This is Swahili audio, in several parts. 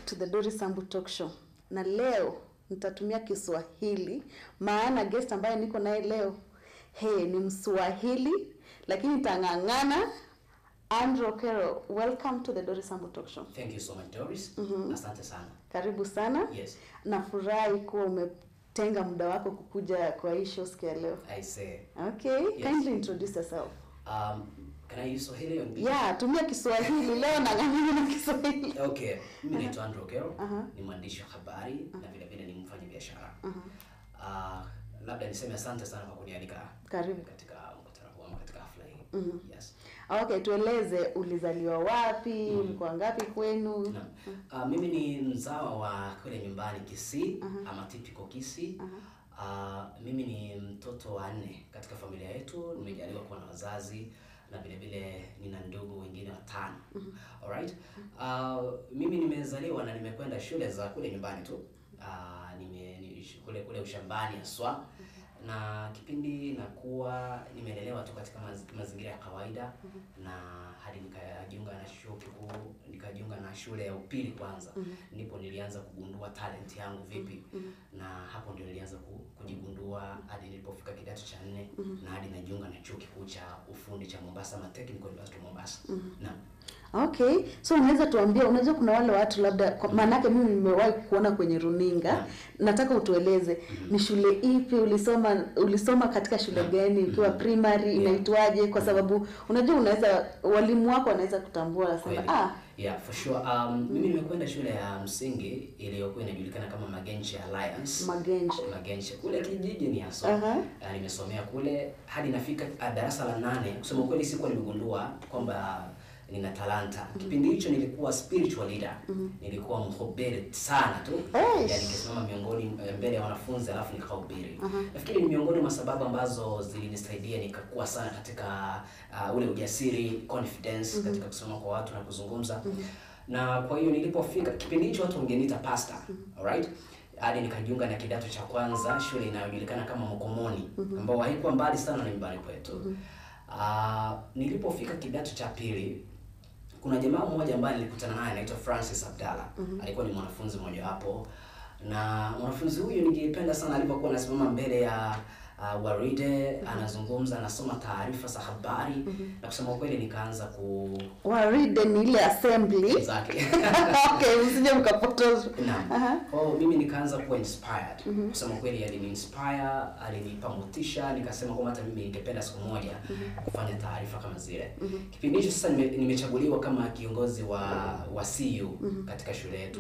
to the Doris Sambu Talk Show. Na leo nitatumia Kiswahili maana guest ambaye niko naye leo he ni Mswahili lakini tang'ang'ana. Andrew Okero, welcome to the Doris Sambu Talk Show. Thank you so much Doris. Asante sana. Karibu sana. Yes. Nafurahi kuwa umetenga muda wako kukuja kwa hii show siku ya leo. I say, Okay, Yes. kindly introduce yourself. um, can I use Swahili or Yeah, tumia Kiswahili leo nang'ang'ana na Kiswahili. Okay, mimi naitwa Andrew Okero, Aha. ni mwandishi wa habari na vile vile ni mfanya biashara. Uh, labda niseme asante sana kwa kunialika Karibu. katika mkutano huu ama katika hafla hii. Yes. Okay, tueleze ulizaliwa wapi, ulikuwa ngapi kwenu? Naam. Uh, mimi ni mzawa wa kule nyumbani Kisii ama typical Kisii. Uh, mimi ni mtoto wa nne katika familia yetu, nimejaliwa kuwa na wazazi na vile vile nina ndugu wengine watano. Alright? Uh, mimi nimezaliwa na nimekwenda shule za kule nyumbani tu. Uh, nime ni, kule kule ushambani haswa na kipindi nakuwa nimelelewa tu katika maz, mazingira ya kawaida na hadi nikajiunga na chuo kikuu nikajiunga na shule ya upili kwanza ndipo nilianza kugundua talent yangu vipi na hapo ndio nilianza ku, kujigundua hadi nilipofika kidato cha nne na hadi najiunga na chuo kikuu cha ufundi cha Mombasa ma Technical University of Mombasa naam Okay, so unaweza tuambia, unajua kuna wale watu labda, kwa- maanake mimi nimewahi kuona kwenye runinga. Naam. Nataka utueleze ni shule ipi ulisoma, ulisoma katika shule Naam. gani ukiwa Mhm. primary, Yeah. inaitwaje? Kwa sababu unajua unaweza walimu wako wanaweza kutambua, Kweli. wanasema ah, Yeah, for sure. Um, mimi nimekwenda shule ya msingi iliyokuwa inajulikana kama Magenche Alliance. Magenche. Magenche kule kijiji ni haswa. Aha. Uh, nimesomea kule hadi nafika uh, darasa la nane. Kusema kweli sikuwa nimegundua kwamba nina talanta. Kipindi hicho nilikuwa spiritual leader. Nilikuwa mhubiri sana tu. Eish. Yaani nikisimama miongoni eh, mbele ya wanafunzi alafu nikahubiri. Nafikiri ni miongoni mwa sababu ambazo zilinisaidia nikakuwa sana katika uh, ule ujasiri, confidence katika kusoma kwa watu na kuzungumza. Na kwa hiyo nilipofika kipindi hicho watu wangeniita pastor. Alright? Hadi nikajiunga na kidato cha kwanza shule inayojulikana kama Mokomoni ambao haikuwa mbali sana na nyumbani kwetu. Uh, nilipofika kidato cha pili kuna jamaa mmoja ambaye nilikutana naye anaitwa Francis Abdalla. Alikuwa ni mwanafunzi mmoja wapo, na mwanafunzi huyu ningependa sana alipokuwa anasimama mbele ya uh, waride anazungumza, anasoma taarifa za habari na kusema ukweli nikaanza ku waride ni ile assembly. zake okay, msije mkapotozwa. Naam. Aha. Kwa hiyo mimi nikaanza kuwa inspired. Kusema kweli alini inspire, alinipa motisha, nikasema kwamba hata mimi ningependa siku moja kufanya taarifa kama zile. Kipindi hicho sasa nime, nimechaguliwa kama kiongozi wa wa CU katika shule yetu.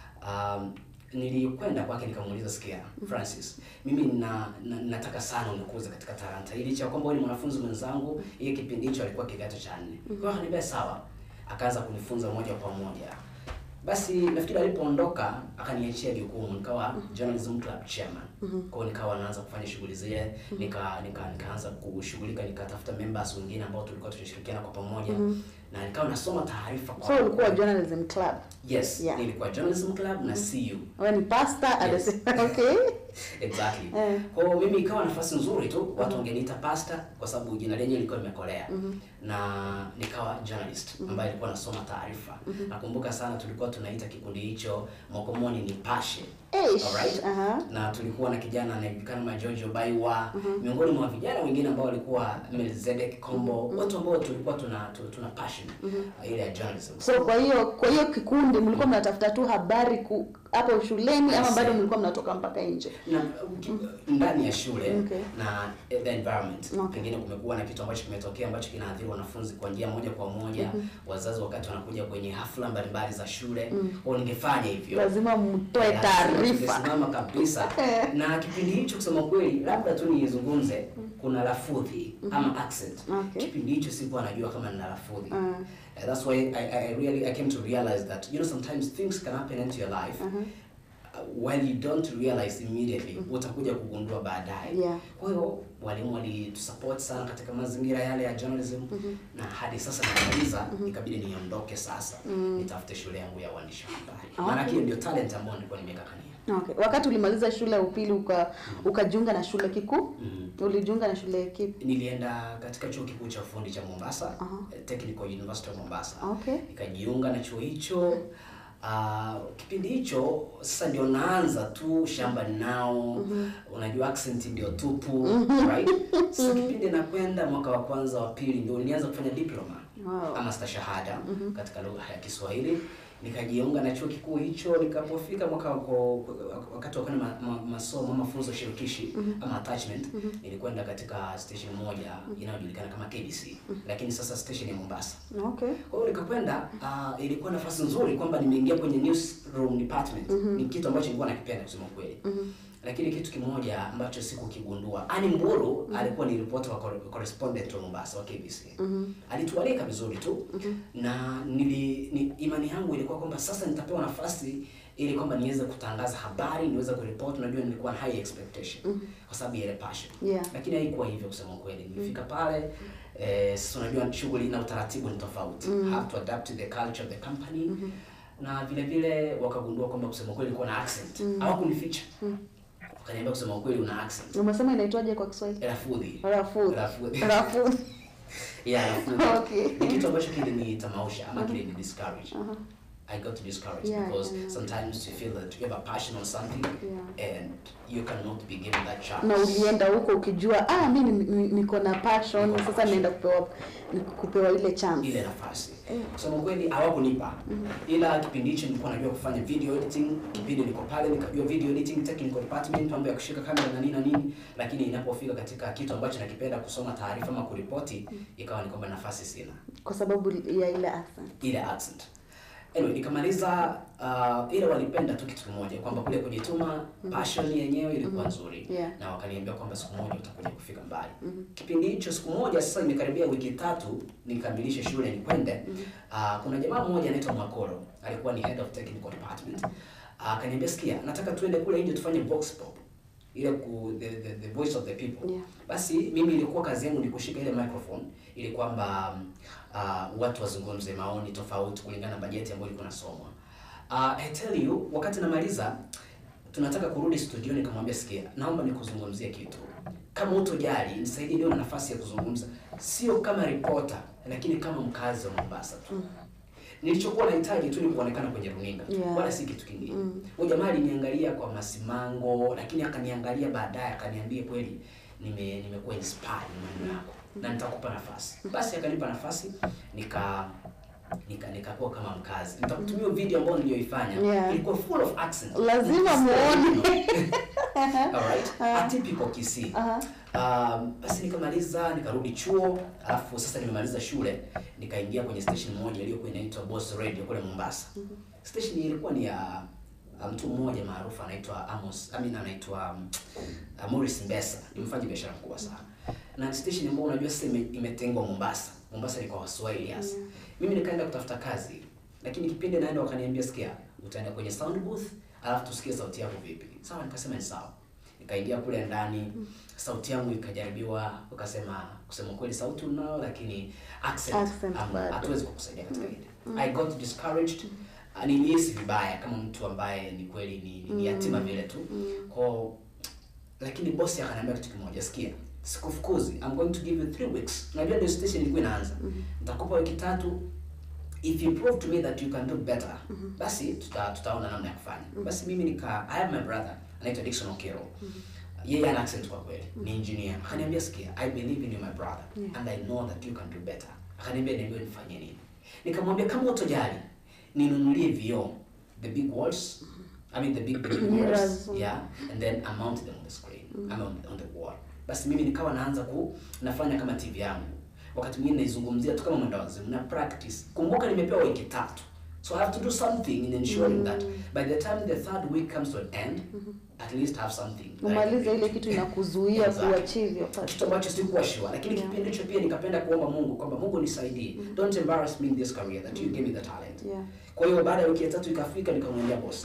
Um, nilikwenda kwake nikamuuliza, sikia Francis, mimi na, na, nataka sana unikuze katika talanta hii, licha ya kwamba wewe ni mwanafunzi mwenzangu. Yeye kipindi hicho alikuwa kidato cha nne. Kwa hiyo akaniambia sawa, akaanza kunifunza moja kwa moja. Basi nafikiri alipoondoka akaniachia jukumu nikawa journalism club chairman. Kwa hiyo nikawa naanza kufanya shughuli zile, nika, nika nikaanza kushughulika nikatafuta members wengine ambao tulikuwa tunashirikiana kwa pamoja na nikawa nasoma taarifa kwa So ulikuwa journalism club. Yes, Yeah. nilikuwa journalism club na CU. Wewe ni pastor at the Yes. same okay. Exactly. Eh. Kwa hiyo mimi ikawa nafasi nzuri tu, watu wangeniita pastor kwa sababu jina lenyewe lilikuwa limekolea. Na nikawa journalist ambaye ilikuwa nasoma taarifa. Nakumbuka sana tulikuwa tunaita kikundi hicho Mokomoni Nipashe. Eish, Alright? aha. Na tulikuwa na kijana anayejulikana kama Jojo Baiwa, miongoni mwa vijana wengine ambao walikuwa Melzedek Kombo, watu ambao tulikuwa tuna tu- tuna passion uh, ile ya journalism. So kwa hiyo kwa hiyo kikundi mlikuwa mnatafuta tu habari ku, hapo shuleni ama Yes. bado mlikuwa mnatoka mpaka nje? na uki- ndani ya shule Okay. na eh, the environment Okay. pengine kumekuwa na kitu ambacho kimetokea ambacho kinaathiri wanafunzi kwa njia moja kwa moja wazazi wakati wanakuja kwenye hafla mbalimbali za shule kwao ningefanya hivyo Lazima mtoe Lazima taarifa. tungesimama kabisa na kipindi hicho kusema kweli labda tu nizungumze kuna lafudhi ama accent Okay. kipindi hicho sikuwa najua kama nina lafudhi Mm. Uh, that's why I, I really I came to realize that you know sometimes things can happen into your life uh, while you don't realize immediately utakuja kugundua baadaye Yeah. kwa hiyo walimu walitusupport sana katika mazingira yale ya journalism na hadi sasa namaliza ikabidi niondoke sasa nitafute shule yangu ya uandishi wa habari Okay. maana hiyo ndio talent ambayo nilikuwa nimekakania Okay. Wakati ulimaliza shule ya upili uka ukajiunga na shule kikuu? Mhm. Ulijiunga na shule kipi? nilienda katika chuo kikuu cha ufundi cha Mombasa Aha. eh, Technical University of Mombasa Okay. nikajiunga na chuo hicho Uh, kipindi hicho sasa ndio naanza tu shamba nao unajua accent ndio tupu right sasa kipindi nakwenda mwaka wa kwanza wa pili ndio nilianza kufanya diploma Wow. ama stashahada katika lugha ya Kiswahili nikajiunga na chuo kikuu hicho nikapofika mwaka wako, wakati wa kwenda ma, ma, masomo mafunzo shirikishi ama attachment nilikwenda katika station moja inayojulikana kama KBC lakini sasa station ya Mombasa Okay. kwa hiyo nikakwenda, uh, ilikuwa nafasi nzuri kwamba nimeingia kwenye newsroom department. Ni kitu ambacho nilikuwa nakipenda kusema kweli. Lakini kitu kimoja ambacho sikukigundua, Ani Mburu alikuwa ni reporter wa cor- correspondent wa Mombasa wa KBC. Alitualika vizuri tu na nili, ni, imani yangu ilikuwa kwamba sasa nitapewa nafasi ili kwamba niweze kutangaza habari, niweze kuripoti. Unajua nilikuwa na high expectation kwa sababu ya ile passion Yeah. lakini haikuwa hivyo kusema ukweli. Nilifika pale eh, sasa unajua shughuli na utaratibu ni tofauti. Have to adapt to the culture of the company na vile vile wakagundua kwamba kusema ukweli nilikuwa na accent. Hawakunificha. Wakaniambia kusema ukweli una accent. Umesema inaitwaje kwa Kiswahili? Rafudhi. Rafudhi. Rafudhi. Rafudhi. Yeah, rafudhi. Okay. Ni kitu ambacho kilinitamausha ama kilini discourage. I got discouraged Yeah, because yeah. sometimes you feel that you have a passion on something and you cannot be given that chance. na ulienda huko ukijua ah mi ni- ni- niko na passion Niko na sasa passion. naenda kupewa ni kupewa ile chance ile nafasi kusema kweli hawakunipa ila kipindi hicho nilikuwa najua kufanya video editing kipindi niko pale nikajua video editing technical department mambo ya kushika kamera na nini na nini lakini inapofika katika kitu ambacho nakipenda kusoma taarifa ama kuripoti ikawa ni kwamba nafasi sina kwa sababu ya ile accent ile accent anyway nikamaliza uh, ile walipenda tu kitu kimoja kwamba kule kujituma passion yenyewe ilikuwa nzuri Yeah. na wakaniambia kwamba siku moja utakuja kufika mbali kipindi hicho siku moja sasa imekaribia wiki tatu nikamilishe shule nikwende uh, kuna jamaa mmoja anaitwa Mwakoro alikuwa ni head of technical department uh, akaniambia sikia nataka tuende kule nje tufanye vox pop ile ku, the, the, the voice of the people Yeah. basi mimi ilikuwa kazi yangu ni kushika ile microphone ili kwamba um, uh, watu wazungumze maoni tofauti kulingana na bajeti ambayo ilikuwa nasomwa. Uh, I tell you, wakati namaliza tunataka kurudi studio, nikamwambia sikia, naomba nikuzungumzie kitu. Kama utojali, nisaidie niwe na nafasi ya kuzungumza, sio kama reporter, lakini kama mkazi wa Mombasa tu. Nilichokuwa nahitaji tu ni kuonekana kwenye runinga Yeah. wala si kitu kingine. Huyo jamaa aliniangalia kwa masimango, lakini akaniangalia baadaye akaniambia kweli nime nimekuwa inspired na maneno yako na nitakupa nafasi. Basi akanipa nafasi nika nika nikakuwa kama mkazi. Nitakutumia video ambayo niliyoifanya Yeah. ilikuwa full of accent. Lazima muone. Alright. Atypical Kisii. Aha. Um, basi nikamaliza nikarudi chuo, alafu sasa nimemaliza shule nikaingia kwenye station moja iliyokuwa inaitwa Boss Radio kule Mombasa. Station hii ilikuwa ni ya ya mtu mmoja maarufu anaitwa Amos, I mean anaitwa um, uh, Morris Mbesa, ni mfanya biashara mkubwa sana. Na station ambayo unajua sasa ime- imetengwa Mombasa. Mombasa ni kwa Waswahili hasa. Mimi nikaenda kutafuta kazi. Lakini kipindi naenda wakaniambia sikia, utaenda kwenye sound booth, alafu tusikie sauti yako vipi. Sawa, nikasema ni sawa. Nikaingia kule ndani, sauti yangu ikajaribiwa, ukasema kusema kweli sauti unao lakini accent, Accent um, bado. hatuwezi kukusaidia katika hili. I got discouraged. Uh, Nilihisi vibaya kama mtu ambaye ni kweli ni, ni yatima vile tu. Kwa lakini bosi akaniambia kitu kimoja, sikia, sikufukuzi. I'm going to give you three weeks. Unajua ndio station ilikuwa inaanza. Nitakupa wiki tatu. If you prove to me that you can do better, basi tuta, tutaona namna ya kufanya. Basi mimi nika I have my brother anaitwa Dickson Okero. Yeye ana accent kwa kweli. Ni engineer. Akaniambia sikia, I believe in you my brother and I know that you can do better. Akaniambia niambie nifanye nini. Nikamwambia kama utojali, ninunulie vioo, the big walls. I mean the big, the big walls. Mirrors. Yeah, and then I mounted them on the screen. I mean on, on the wall. Basi mimi nikawa naanza ku nafanya kama TV yangu. Wakati mwingine naizungumzia tu kama mwenda wazimu na practice. Kumbuka nimepewa wiki tatu. So I have to do something in ensuring that by the time the third week comes to an end, at least have something. that I can umalize bring ile to kitu you. inakuzuia Exactly. kuachieve your kitu passion ambacho sikuwa sure lakini Yeah. kipindi hicho pia nikapenda kuomba Mungu kwamba Mungu nisaidie don't embarrass me in this career that you gave me the talent Yeah. kwa hiyo baada ya wiki ya tatu ikafika nikamwambia bosi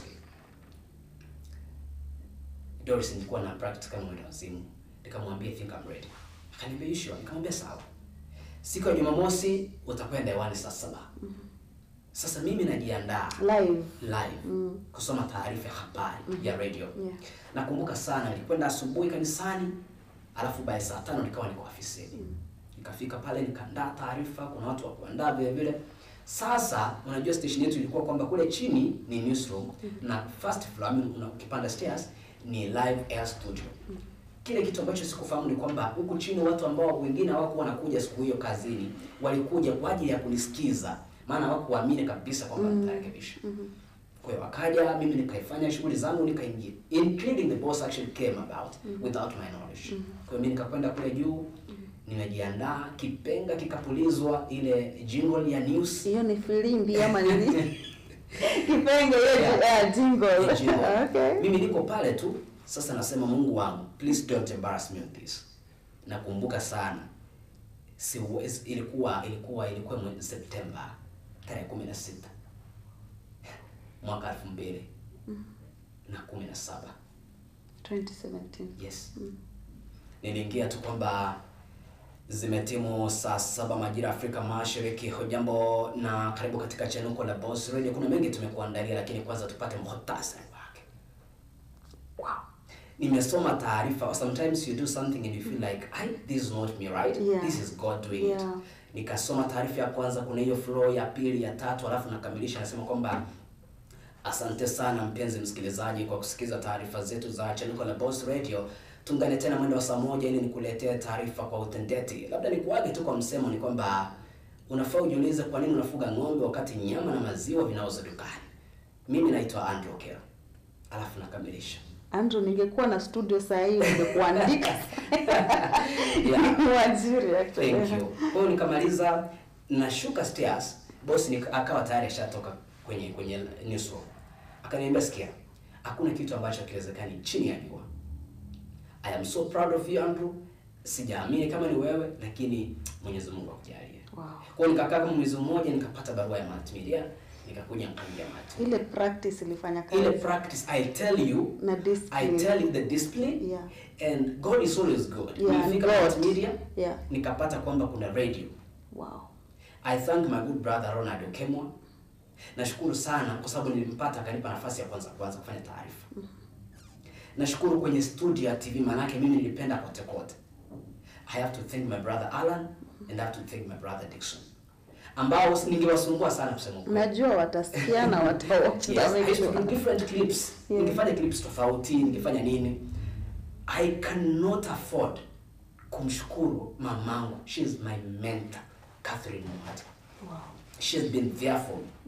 Doris nilikuwa na practice kama mwenda wazimu nikamwambia I think I'm ready akaniambia you sure nikamwambia sawa siku ya Jumamosi utakwenda hewani saa saba sasa mimi najiandaa live live kusoma taarifa ya habari ya radio Yeah. nakumbuka sana nilikwenda asubuhi kanisani alafu baada saa tano nikawa niko ofisini nikafika pale nikaandaa taarifa kuna watu wa kuandaa vile vile Sasa unajua station yetu ilikuwa kwamba kule chini ni newsroom na first floor, I mean, una- ukipanda stairs ni live air studio. Kile kitu ambacho sikufahamu ni kwamba huku chini watu ambao wengine hawakuwa wanakuja siku hiyo kazini walikuja kwa ajili ya kunisikiza, maana hawakuamini kabisa kwamba nitarekebisha. Kwa hiyo wakaja, mimi nikaifanya shughuli zangu nikaingia, including the boss actually came about without my knowledge. Kwa hiyo mimi nikakwenda kule juu, nimejiandaa, kipenga kikapulizwa, ile jingle ya news Hiyo ni filimbi ama nini? Kipenge hiyo Yeah. yeah, jingle. Ni jingle. Okay. Mimi niko pale tu sasa, nasema Mungu wangu, please don't embarrass me with this. Nakumbuka sana siwezi, ilikuwa ilikuwa ilikuwa mwezi Septemba tarehe kumi na sita mwaka elfu mbili na kumi na saba 2017. yes niliingia tu kwamba zimetimu saa saba majira ya Afrika Mashariki. Hujambo na karibu katika chanuko la Boss Radio. Kuna mengi tumekuandalia, lakini kwanza tupate muhtasari wake. Wow. Nimesoma taarifa. Sometimes you do something and you feel like I, this is not me right, Yeah. this is God doing it. Yeah. Nikasoma taarifa ya kwanza, kuna hiyo flow ya pili, ya tatu, alafu nakamilisha nasema kwamba Asante sana mpenzi msikilizaji kwa kusikiza taarifa zetu za chanuko la Boss Radio. Tungane tena mwendo wa saa moja ili nikuletee taarifa kwa utendeti. Labda nikuage tu kwa msemo ni kwamba unafaa ujiulize kwa nini unafuga ng'ombe wakati nyama na maziwa vinauzwa dukani. Mimi naitwa Andrew Kero. Alafu nakamilisha. Andrew, ningekuwa na studio saa hii ningekuandika. Yeah. Mwajiri actually. Thank you. Kwa hiyo nikamaliza nashuka stairs, boss nika, akawa tayari ashatoka kwenye kwenye newsroom. Akaniambia sikia, hakuna kitu ambacho hakiwezekani chini ya jua. I am so proud of you Andrew. Sijaamini kama ni wewe lakini Mwenyezi Mungu akujalie. Wow. Kwa hiyo nikakaa kama mwezi mmoja nikapata barua ya multimedia, nikakuja nikaingia multimedia. Ile practice ilifanya kazi. Ile practice I tell you na I discipline. tell you the discipline Yeah. and God is always good. Yeah, and Nilifika God. multimedia Yeah. nikapata kwamba kuna radio Wow. I thank my good brother Ronald Okemwa. Nashukuru sana kwa sababu nilimpata akanipa nafasi ya kwanza kwanza kufanya taarifa. Nashukuru kwenye studio ya TV manake mimi nilipenda kote kote. I have to thank my brother Alan and I have to thank my brother Dixon. Ambao ningewasumbua sana kusema ukweli. Najua watasikia na watawatch Yes, na I make used to do sure. different clips. Yeah. Ningefanya clips tofauti, ningefanya nini. I cannot afford kumshukuru mamangu. She is my mentor, Catherine Mwati. Wow. She has been there for me.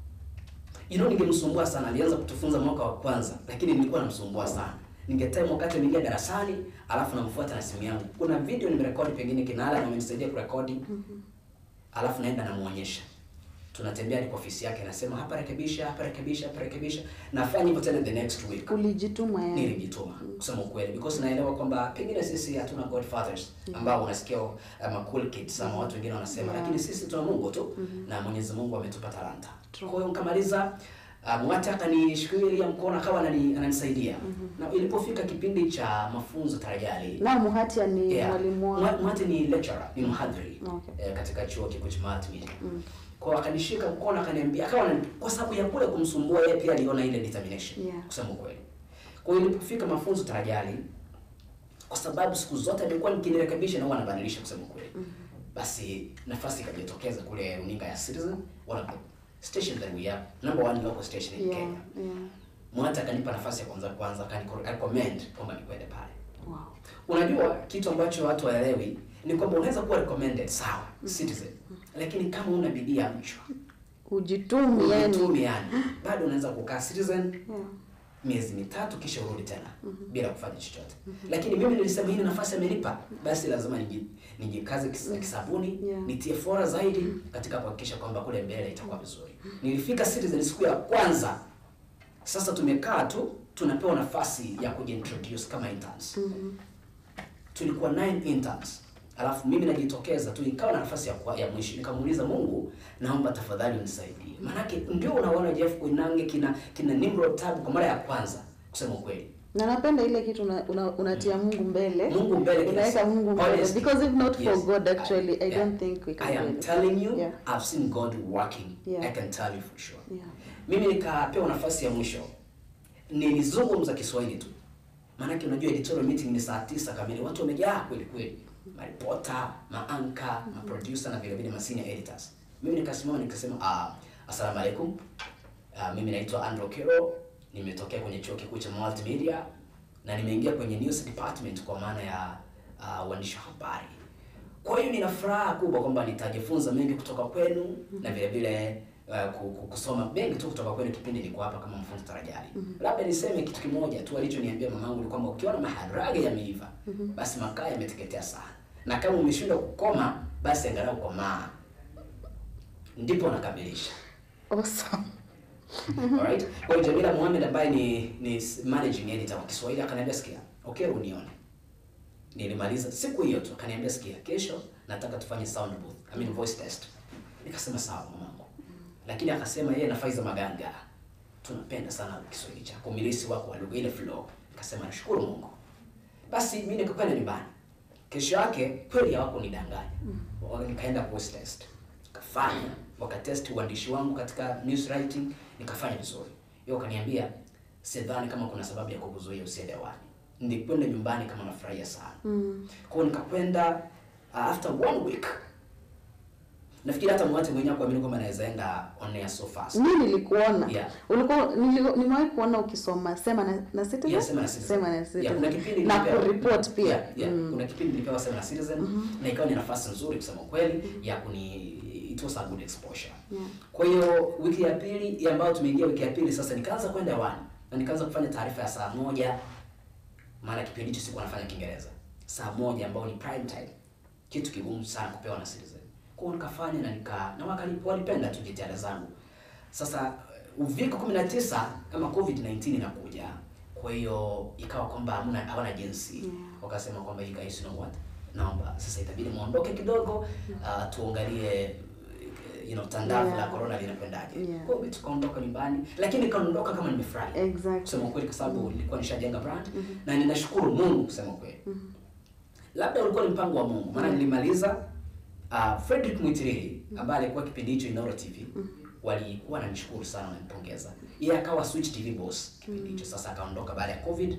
You know, ningemsumbua sana. Alianza kutufunza mwaka wa kwanza, lakini nilikuwa namsumbua sana. Ningetime wakati ameingia darasani, alafu namfuata na simu yangu. Kuna video nimerekodi, pengine Kinala na amenisaidia kurekodi. Alafu naenda namuonyesha. Tunatembea hadi kwa ofisi yake, nasema hapa rekebisha, hapa rekebisha, hapa rekebisha. Nafanya hivyo tena the next week. Ulijituma yani. Nilijituma kusema ukweli because naelewa kwamba pengine sisi hatuna godfathers ambao unasikia uh, ma cool kids ama watu wengine wanasema Yeah. lakini sisi tuna Mungu tu na Mwenyezi Mungu ametupa talanta. True. Kwa hiyo nikamaliza uh, Mwati akanishikilia mkono akawa anani, ananisaidia na ilipofika kipindi cha mafunzo tarajali Na Muhatia ni Yeah. mwalimu Mwa- wangu. Mwati ni lecturer, ni mhadhiri Okay. eh, katika chuo kikuu cha Mahatma. Kwa hiyo akanishika mkono akaniambia, akawa anani- kwa sababu ya kule kumsumbua yeye pia aliona ile determination Yeah. kusema ukweli. Kwa hiyo ilipofika mafunzo tarajali, kwa sababu siku zote nilikuwa nikinirekebisha na huwa nabadilisha kusema ukweli. Basi nafasi ikajitokeza kule runinga ya Citizen, one of the station that we have, number one local station in Yeah. Kenya. Yeah. Mwata akanipa nafasi ya kwanza kwanza, akanirecommend kwamba nikwende pale. Wow. Unajua kitu ambacho watu waelewi ni kwamba unaweza kuwa recommended sawa, Citizen, lakini kama una bidii ya mchwa Ujitumi yani. ujitume yani, bado unaweza kukaa Citizen Yeah. miezi mitatu kisha urudi tena bila kufanya chochote. Lakini mimi nilisema hii ni nafasi amenipa, basi lazima niji- nijikaze kis- kisabuni Yeah. nitie fora zaidi katika kuhakikisha kwamba kule mbele itakuwa vizuri. Nilifika Citizen siku ya kwanza, sasa tumekaa tu tunapewa nafasi ya kujiintroduce kama interns. Tulikuwa nine interns. Alafu mimi najitokeza tu ikawa na nafasi ya, kwa- ya mwisho nikamuuliza Mungu, naomba tafadhali unisaidie. Maanake ndio unaona Jeff Koinange kina kina Nimrod Tabu kwa mara ya kwanza kusema ukweli. Na napenda ile kitu una, una, unatia Mungu mbele. Mungu mbele kila Unaweka siku. Mungu mbele Honestly. because if not for Yes. God actually I yeah. don't think we can I do am anything. telling you, Yeah. I've seen God working. Yeah. I can tell you for sure. Yeah. Mimi nikapewa nafasi ya mwisho, nilizungumza Kiswahili tu, maanake unajua editorial meeting ni saa tisa kamili, watu wamejaa kweli kweli, maripota, maanka, maproducer na vile vile ma senior editors. Mimi nikasimama nikasema ah, asalamu alaikum. Ah, mimi naitwa Andrew Kiro, nimetokea kwenye chuo kikuu cha multimedia na nimeingia kwenye news department kwa maana ya uh, uandishi wa habari. Kwa hiyo nina furaha kubwa kwamba nitajifunza mengi kutoka kwenu na vile vile uh, ku- ku- kusoma mengi tu kutoka kwenu kipindi niko hapa kama mfunzi tarajali. Labda niseme kitu kimoja tu alichoniambia mamangu ni kwamba ukiona maharage yameiva basi makaa yameteketea sana, na kama umeshindwa kukoma basi angalau komaa, ndipo nakamilisha. Awesome. Alright. Kwa hiyo Jamila Mohamed ambaye ni ni managing editor wa Kiswahili akaniambia sikia, okay unione. Nilimaliza siku hiyo tu akaniambia sikia, kesho nataka tufanye sound booth, I mean voice test. Nikasema sawa mamangu. Lakini akasema yeye na Faiza Maganga tunapenda sana Kiswahili chako, umilisi wako wa lugha ile flow. Nikasema nashukuru Mungu. Basi mimi nikakwenda nyumbani. Kesho yake kweli hawakunidanganya. Mm. Nikaenda voice test. Nikafanya, wakatest uandishi wangu katika news writing, nikafanya vizuri. Yeye akaniambia sidhani kama kuna sababu ya kukuzuia usiende hewani. Nilikwenda nyumbani kama nafurahia sana. Mm. Kwa hiyo nikakwenda uh, after one week. Nafikiri hata mwate mwenyewe kuamini kwamba naweza enda on air so fast. Mimi nilikuona. Yeah. Ulikuwa nili- nimewahi kuona ukisoma sema na, na Citizen. Yeah, Sema na Citizen. Sema na Yeah, Citizen. kuna kipindi na nilipewa- kuripoti pia. Yeah, yeah. Mm. Kuna kipindi nilipewa Sema na Citizen na ikawa ni nafasi nzuri kusema kweli ya kuni it was a good exposure. Yeah. Kwa hiyo wiki ya pili ya ambayo tumeingia wiki ya pili sasa nikaanza kwenda hewani na nikaanza kufanya taarifa ya saa moja maana kipindi hicho sikuwa nafanya Kiingereza. Saa moja ambao ni prime time. Kitu kigumu sana kupewa na Citizen. Kwa hiyo nikafanya na nika na wakali walipenda tu jitihada zangu. Sasa uviko 19 kama COVID-19 inakuja. Kwa hiyo ikawa kwamba hamna hawana jinsi. Yeah. Wakasema kwamba you guys know what? Naomba sasa itabidi muondoke kidogo uh, tuangalie you know tandavu Yeah. la corona linakwendaje. Yeah. Kwa hiyo tukaondoka nyumbani lakini nikaondoka kama nimefurahi Exactly. kusema kweli kwa sababu nilikuwa nishajenga brand na ninashukuru Mungu kusema kweli. Labda ulikuwa ni mpango wa Mungu maana nilimaliza uh, Frederick Mwitiriri ambaye alikuwa kipindi hicho Inoro TV walikuwa wananishukuru sana wananipongeza. Yeye akawa Switch TV boss kipindi hicho sasa akaondoka baada ya COVID.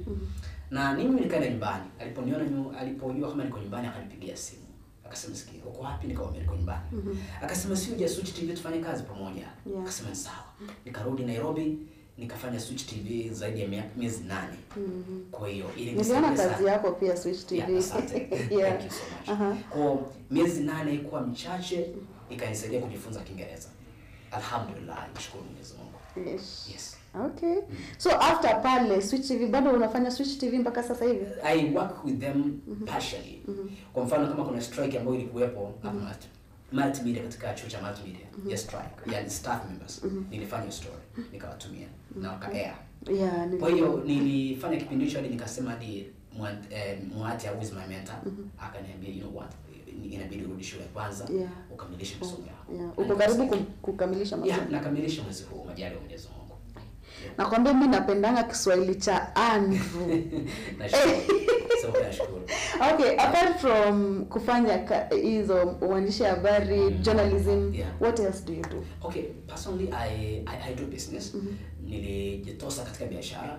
Na mimi nikaenda nyumbani. Aliponiona nyu, alipojua kama niko nyumbani akanipigia simu. Akasema sikia, uko wapi? Nikamwambia niko nyumbani. Akasema si uje Switch TV tufanye kazi pamoja. Yeah. Akasema ni sawa. Nikarudi Nairobi nikafanya Switch TV zaidi ya mia- miezi nane. Kwa hiyo ili Niliona nisaidia kazi sana. yako pia Switch TV. Yeah, asante. Yeah. Thank you so much. Aha. Kwa miezi nane ikuwa michache ikanisaidia kujifunza Kiingereza. Alhamdulillah, nashukuru Mwenyezi Mungu. Yes. Yes. Okay. So after pale Switch TV bado unafanya Switch TV mpaka sasa hivi? I work with them partially. Kwa mfano kama kuna strike ambayo ilikuwepo hapa multi- multimedia katika chuo cha multimedia ya strike, yani staff members. Nilifanya hiyo story, nikawatumia na waka air. Yeah, Kwa hiyo nilifanya kipindi hicho hadi nikasema hadi Mwa- eh, Mwati au is my mentor akaniambia you know what inabidi urudi shule kwanza Yeah. ukamilishe masomo yako. yeah. Na uko karibu nikasaidia. kum- kukamilisha masomo. Yeah, nakamilisha mwezi huu majali ya Mwenyezi Mungu. Nakwambia mimi napendanga Kiswahili cha Andrew. Nashukuru. Sema nashukuru. Okay, apart from kufanya ka- hizo uandishi habari, journalism, Yeah. what else do you do? Okay, personally I I, I do business. Nilijitosa katika biashara.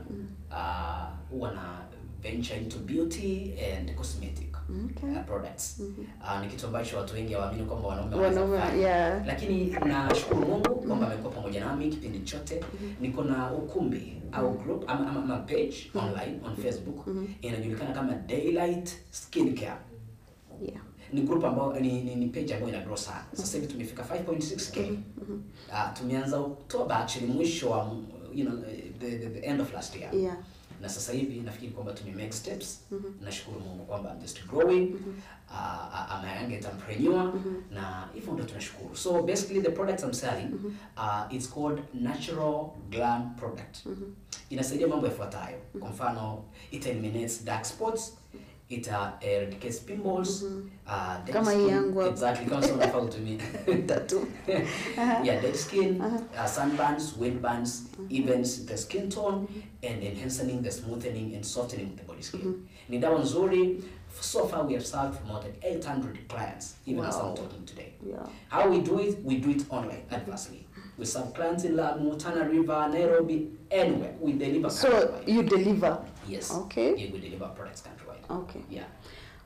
Ah, huwa na venture into beauty and cosmetic Okay. uh, products. Ah, ni kitu ambacho watu wengi hawaamini kwamba wanaume wanaweza Wanaume, kufanya. yeah. Lakini nashukuru Mungu kwamba amekuwa pamoja nami kipindi chote. Niko na ukumbi au group ama, ama, ama page online on Facebook inajulikana kama Daylight Skincare. Yeah. Ni group ambayo ni, ni, ni page ambayo ina grow sana. Sasa hivi tumefika 5.6k. Ah, tumeanza Oktoba actually mwisho wa you know the, the, the end of last year. Yeah. Na sasa hivi nafikiri kwamba tume make steps. Nashukuru Mungu kwamba I'm just growing. Uh, I'm a young entrepreneur na hivyo ndo tunashukuru. So basically the products I'm selling uh, it's called natural glam product. Inasaidia mambo yafuatayo. Kwa mfano it eliminates dark spots, it uh, eradicates pimples, uh, dead Kama hii skin. yangu hapa. Exactly kama sio unafaa kutumia. Tattoo. yeah, dead skin, uh, sunburns, windburns, evens the skin tone and enhancing the smoothening and softening of the body skin. Ni dawa nzuri. So far we have served more than 800 clients even as Wow. I'm talking today. Yeah. How we do it? We do it online, adversely. We serve clients in Lamu, Tana River, Nairobi, anywhere. We deliver So countrywide. you deliver. Yes. Okay. Yeah, we deliver products countrywide. Okay. Yeah.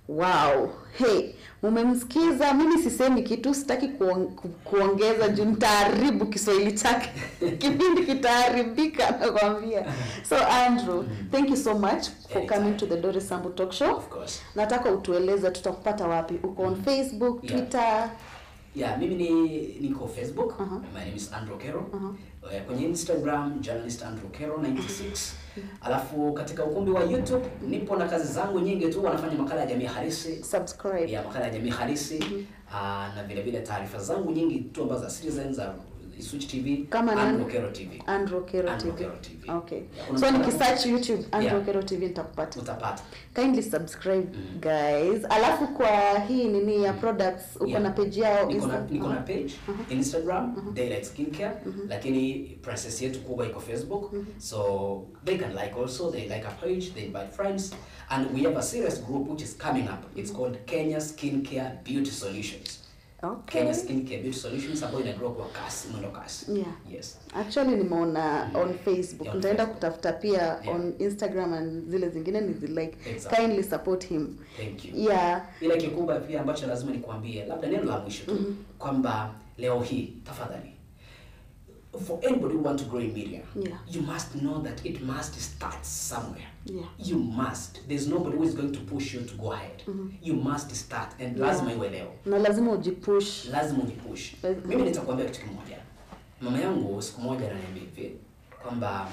wow hey mumemsikiza mimi sisemi kitu sitaki kuong, ku, kuongeza juu nitaharibu kiswahili chake kipindi kitaharibika nakwambia so andrew thank you so much for Anytime. coming to the Doris Sambu talk show Of course. nataka utueleze tutakupata wapi uko on facebook Yeah. twitter Yeah, mimi ni niko Facebook. Uh-huh. My name is Andrew Kero. Uh-huh. Eh, Kwenye Instagram journalist Andrew Kero 96. Alafu katika ukumbi wa YouTube nipo na kazi zangu nyingi tu, wanafanya makala ya jamii halisi subscribe ya makala ya jamii halisi ah, na vile vile taarifa zangu nyingi tu ambazo za Citizen za Switch TV Kama nani? Andrew Kero TV. andrew kero Andrew tv Kero TV. okay Yeah, kuna so makala- nikisearch youtube andrew Yeah. kero tv nitakupata Utapata. kindly subscribe guys alafu kwa hii nini ya products uko Yeah. na page yao niko na Insta- niko na uh-huh. page Instagram Daylight Skincare lakini princess yetu kubwa iko Facebook so they can like also they like our page they invite friends and we have a serious group which is coming up it's called Kenya Skincare Beauty Solutions okay Kenya Skincare Beauty Solutions ambayo inagrow kwa kasi mwendo kasi Yeah. yes actually nimeona on facebook Yeah, on nitaenda Facebook. kutafuta pia Yeah. on instagram and zile zingine nizilike Exactly. kindly support him thank you yeah ila kikubwa pia ambacho lazima nikuambie labda neno la mwisho tu kwamba leo hii tafadhali for anybody who want to grow in media Yeah. you must know that it must start somewhere yeah you must there's nobody who is going to push you to go ahead you must start and lazima iwe leo na lazima ujipush lazima ujipush Lazima. mimi nitakwambia kitu kimoja mama yangu siku moja ananiambia hivi kwamba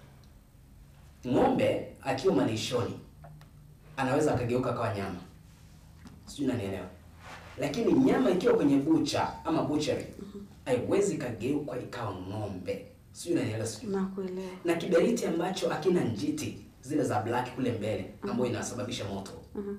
ng'ombe akiwa malishoni anaweza akageuka akawa nyama sijui nanielewa lakini nyama ikiwa kwenye bucha ama butchery haiwezi ikageuka ikawa ng'ombe sijui nanielewa sijui nakuelewa na kiberiti ambacho akina njiti zile za black kule mbele ambayo inasababisha moto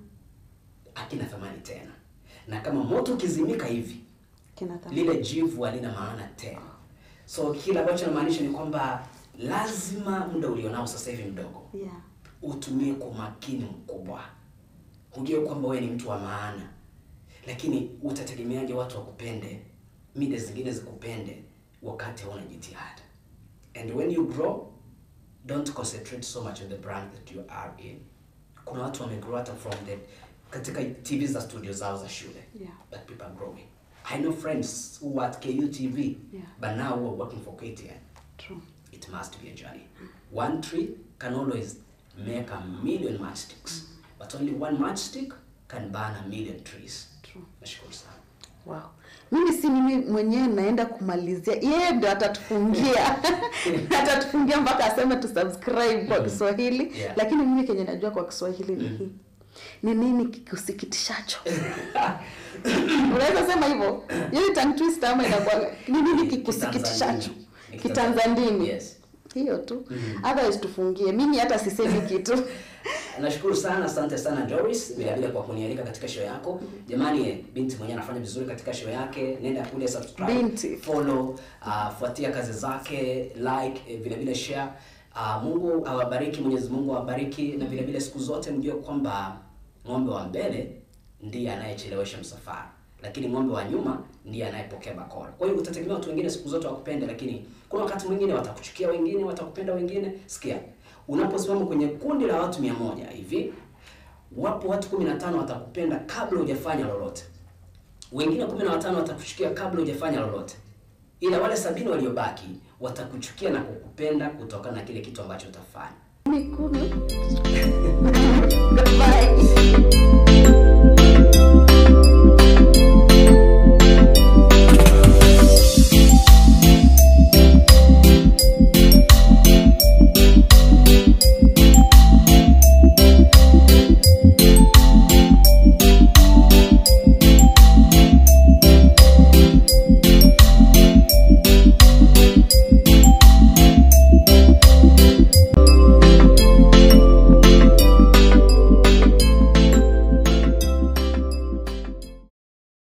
akina thamani tena na kama moto ukizimika hivi kina thamani. lile jivu halina maana tena so kile ambacho namaanisha ni kwamba lazima muda ulionao sasa hivi mdogo yeah utumie kwa umakini mkubwa hujue kwamba wewe ni mtu wa maana lakini utategemeaje watu wakupende mida zingine zikupende wakati hauna jitihada and when you grow don't concentrate so much on the brand that you are in kuna watu wamegrow hata from the katika tv za studio zao za shule Yeah. but people are growing i know friends who are at KUTV Yeah. but now who are working for KTN true it must be a journey. One tree can always make a million matchsticks, but only one matchstick can burn a million trees. true Nashukuru sana. wow mimi si mimi mwenyewe naenda kumalizia yeye ndo atatufungia atatufungia mpaka aseme tu subscribe kwa kiswahili Yeah. lakini mimi kenye najua kwa kiswahili ni hii ni nini kikusikitishacho unaweza sema hivyo hiyo ni tongue twister ama inakuwa ni nini kikusikitishacho Kitanzandini. kitanzandini Yes. hiyo tu otherwise tufungie mimi hata sisemi kitu Nashukuru sana, asante sana Doris, vile vile kwa kunialika katika show yako. Jamani, eh, binti mwenyewe anafanya vizuri katika show yake, nenda kule subscribe, Binti. follow, uh, fuatia kazi zake, like, eh, vile vile share. Uh, Mungu awabariki, Mwenyezi Mungu awabariki, na vile vile siku zote mjue kwamba ng'ombe wa mbele ndiye anayechelewesha msafara, lakini ng'ombe wa nyuma ndiye anayepokea bakora. Kwa hiyo utategemea watu wengine siku zote wakupende, lakini kuna wakati mwingine watakuchukia, wengine watakupenda, wengine sikia unaposimama kwenye kundi la watu mia moja hivi wapo watu kumi na tano watakupenda kabla hujafanya lolote wengine kumi na watano watakuchukia kabla hujafanya lolote ila wale sabini waliobaki watakuchukia na kukupenda kutokana na kile kitu ambacho utafanya kumi kumi goodbye